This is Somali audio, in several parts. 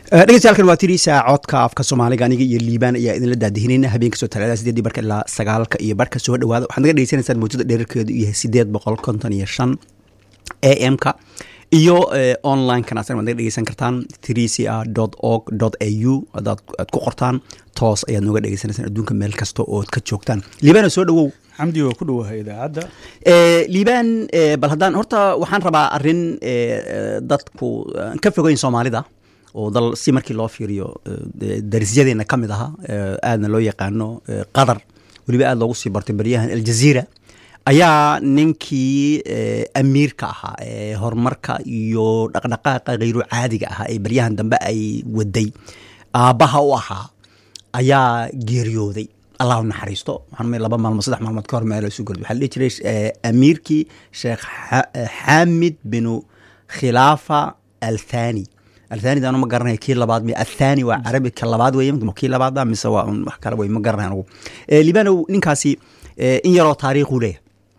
dhegeystayakan waa tiriisa codka afka soomaaliga aniga iyo liibaan ayaa idinla daadihinayna habeenka soo talaada sideedii barka ilaa sagaalka iyo barka soo dhawaada waxaad naga dhegeysanaysaan mawjada dherarkeedu yahay sideed boqol konton iyo shan a m ka iyo online-kan asna waad naga dhegeysan kartaan trca org a u adaad aad ku qortaan toos ayaad nooga dhegeysanaysaan adduunka meel kasta ood ka joogtaan liibaana soo dhawow xamdi waa ku dhowahay idaacadda liibaan bal haddaan horta waxaan rabaa arrin dadku ka fogeyn soomaalida oo dal si markii loo fiiriyo darisyadeena ka mid aha aadna loo yaqaano qatar weliba aad loogu sii bartay baryahan aljaziira ayaa ninkii amiirka ahaa ee horumarka iyo dhaqdhaqaaqa khayru caadiga ahaa ee baryahan dambe ay waday aabbaha u ahaa ayaa geeriyooday allah u naxariisto waxaan laba maalmood saddex maalmood ka hor meel isu gorday waxaa la dhihi jiray amiirkii sheekh xaamid binu khilaafa althani althani anu ma garanaya kii labaad mi athani waa carabi ka labaad weye kii labaad mise waa wax kale wey ma garanaya anugu libanow ninkaasi in yaroo taariikhu leeyahay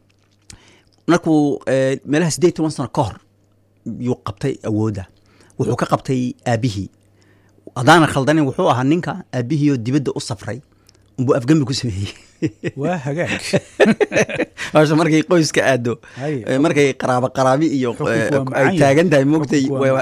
markuu meelaha siddeed toban sano ka hor yuu qabtay awoodda wuxuu ka qabtay aabihii haddaana khaldanin wuxuu ahaa ninka aabihii oo dibadda u safray unbuu afgembi ku sameeyey waa hagaag hasha markay qoyska aado markay qaraabo qaraabi iyo ay taagan tahay moogtay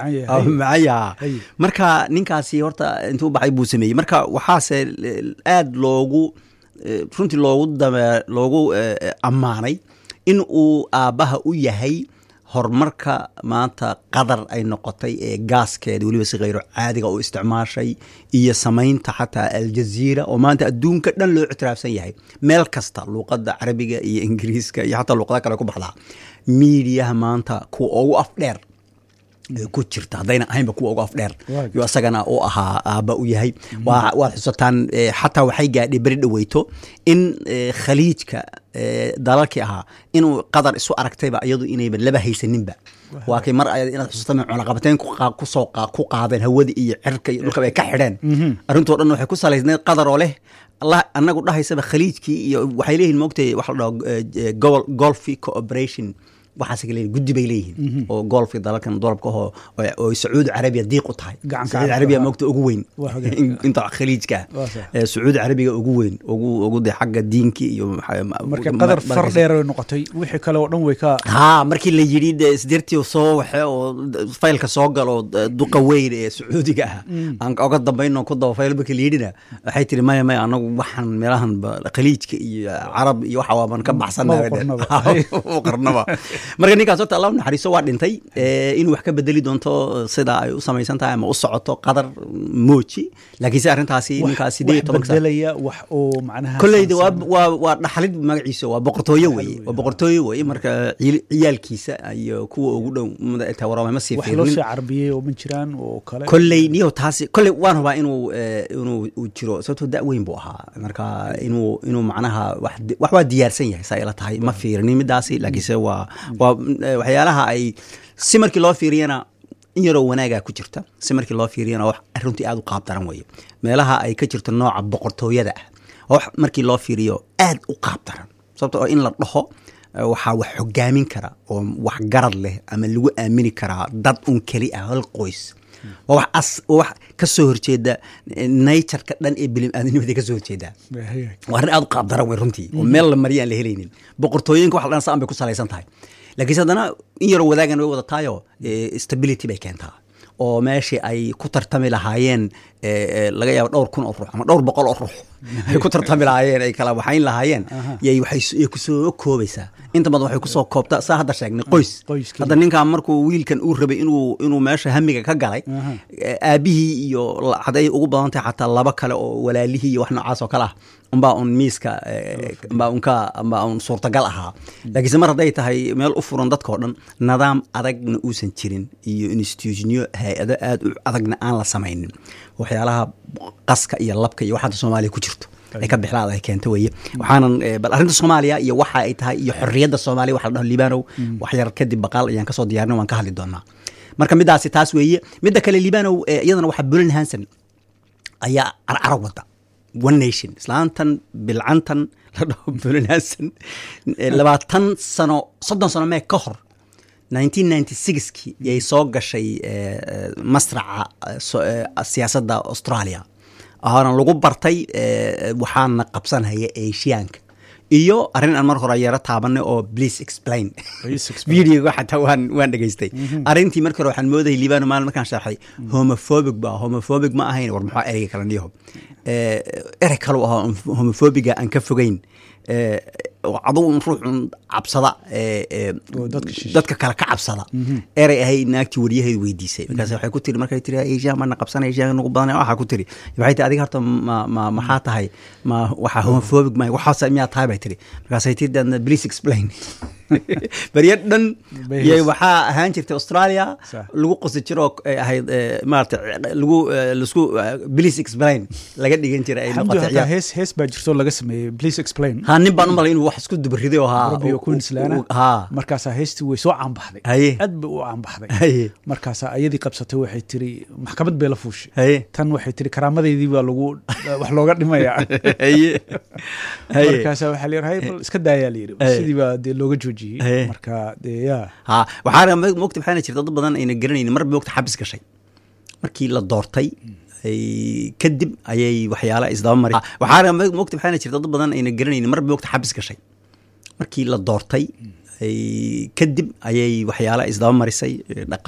macaya marka ninkaasi horta intuu baxay buu sameeyey marka waxaase aad loogu runtii loogu dame loogu ammaanay in uu aabbaha u yahay horumarka maanta qadar ay noqotay ee gaaskeeda weliba si khayro caadiga u isticmaashay iyo samaynta xataa aljaziira oo maanta adduunka dhan loo ictiraafsan yahay meel kasta luuqadda carabiga iyo ingiriiska iyo xataa luuqada kale ku baxdaa miidiyaha maanta kuwa ugu afdheer ku jirta haddayna ahaynba kuwa ugu afdheer yo isagana u ahaa aabba u yahay waad xusataan xataa waxay gaadhay beri dhaweyto in khaliijka dalalkii ahaa inuu qadar isu aragtayba iyadu inayba laba haysaninba waa kay mar ayad inaad xusata cunaqabateyn kusoo ku qaadeen hawada iyo cirka iyo dhulkaba ay ka xidheen arrintoo dhan waxay ku salaysneed qadar oo leh allah anagu dhahaysaba khaliijkii iyo waxay leeyihin moogtay waxa la dhaho golfi cooperation waxaas leeyihin guddi bay leeyihiin oo golfka dalalkan dolabka ahoo oo sacuudi carabiya diiq u tahay sacuudi carabiya moogta ugu weyn inta khaliijka ah sacuudi carabiga ugu weyn ugu ugu de xagga diinki iyo marka qadar far dheer ay noqotay wixii kale oo dhan way ka ha markii la yidhi de isdirtii soo waxe oo faylka soo galo duqa weyn ee sacuudiga ah aan oga dambayno ku daba fayl markii la yidhina waxay tiri maya maya anagu waxaan meelahan khaliijka iyo carab iyo waxa waaban ka baxsanahay qarnaba marka ninkaas horta allah u naxariiso waa dhintay inuu wax ka bedeli doonto sida ay u samaysan tahay ama u socoto qadar mooji laakiinse arrintaasi ninkaas sideed iyo toban bedelaya wax oo macnaha kolleyda waa waa waa dhaxalid magaciisa waa boqortooyo weye waa boqortooyo weye marka ciyaalkiisa iyo kuwa ugu dhow tawarama ma sii wax loo sii carbiyey oo ma jiraan oo kale kolley niyo taasi kolley waan rabaa inuu inuu jiro sababtoo da weyn buu ahaa marka inuu inuu macnaha wax wax waa diyaarsan yahay saa ila tahay ma fiirinin midaasi laakiinse waa waa waxyaalaha ay si markii loo fiiriyana in yaroo wanaagaa ku jirta si markii loo fiiriyana wax runtii aad u qaab daran weeye meelaha ay ka jirto nooca boqortooyada ah wax markii loo fiiriyo aad u qaab daran sababto oo in la dhaho waxaa wax hogaamin kara oo wax garad leh ama lagu aamini karaa dad un keli ah hal qoys waa wax as wax ka soo horjeeda natureka dhan ee bilim-aadanimaday ka soo horjeedaa waa arrin aad u qaab daran wey runtii oo meel la mariya aan la helaynin boqortooyinka wax la dhan saan bay ku salaysan tahay laakiinse haddana in yaroo wadaagan way wadataayo stability bay keentaa oo meeshii ay ku tartami lahaayeen laga yaabo dhowr kun oo ruux ama dhowr boqol oo ruux ay ku tartami lahaayeen ay kala waxayn lahaayeen yay waxay kusoo koobaysaa inta badan waxay kusoo koobtaa saa hadda sheegnay qoys hadda ninkan markuu wiilkan uu rabay inuu inuu meesha hamiga ka galay aabihii iyo hadday ugu badan tahay xataa laba kale oo walaalihii iyo wax noocaas oo kale ah umbaa un miiska umbaa unka umbaa un suurtagal ahaa laakiinse mar hadday tahay meel u furan dadkao dhan nidaam adagna uusan jirin iyo institutionyo hay-ado aad u adagna aan la samaynin waxyaalaha qaska iyo labka iyo waxaada soomaaliya ku jirto ay ka bixlaada ay keenta weeye waxaanan bal arrinta soomaaliya iyo waxa ay tahay iyo xorriyadda soomaaliya waxa la dhaho liibanow wax yar kadib baqaal ayaan kasoo diyaarin waan ka hadli doonaa marka midaasi taas weeye midda kale liibanow iyadana waxaa bulan hanson ayaa carcaro wada one nation islaantan bilcantan la dhaho bulan hanson labaatan sano soddon sano mee ka hor 1996kii yay soo gashay eh, eh, masraca eh, so- eh, siyaasadda australia oona lagu bartay eh, waxaana qabsanhaya asiyaanka iyo arrin aan mar hore yaro taabanay oo please explain Please explain. videoga xataa waan waan dhegaystay arrintii marka hore waxaan moodayay liibano maalin markaan sharxay homophobic ba homophobic ma ahayn war maxaa ereyga kale niyaho Eh, erey kale u ahaa homophobiga aan ka fogeyn Eh, oo adugu un ruux un cabsada eh, eh, Oo dadka shishe. dadka kale ka cabsada erey ahay naagtii wariyaheedu weydiisay markaas waxay ku tiri markay tiri asian mana qabsana asian nagu badan waxaa ku tiri waxay tiri adiga horta ma ma maxaa tahay ma waxaa homophobic ma waxaas miyaa tahay bay tiri markaasay tiri dan please explain barya dhan Bay yay hoos- waxaa ahaan jirtay australia Sax. lagu qosi jiro oo ay ahayd eh, maarata lagu eh, lasku eh, please explain laga dhigan jiray ay xamdu noqotay hataa ciyaar hees hees baa jirto laga sameeyey please explain ha nin baan u malay inuu wax isku dubariday oo haa Robbie u- Queensland u- haa markaasaa heestii way soo caanbaxday Haye. aad bay u caanbaxday haye markaasaa ayadii qabsatay waxay tiri maxkamad bay la fuushay haye tan waxay tiri karaamadeydii baa lagu wax looga dhimayaa haye haye markaasaa waxaa la yidhi hay bal iska daayaa la yidhi Haye. sidii baa dee looga joojiyey Haye. marka dee yaa ha waxaana mo- mogta waxaana jirta dad badan ayna garanaynin mar mogta xabis gashay markii la doortay ay- kadib ayay waxyaala isdaba mari waxaana mo- mogta waxaana jirta dad badan ayna garanaynin mar mogta xabis gashay markii la doortay ay- kadib ayay waxyaala isdaba marisay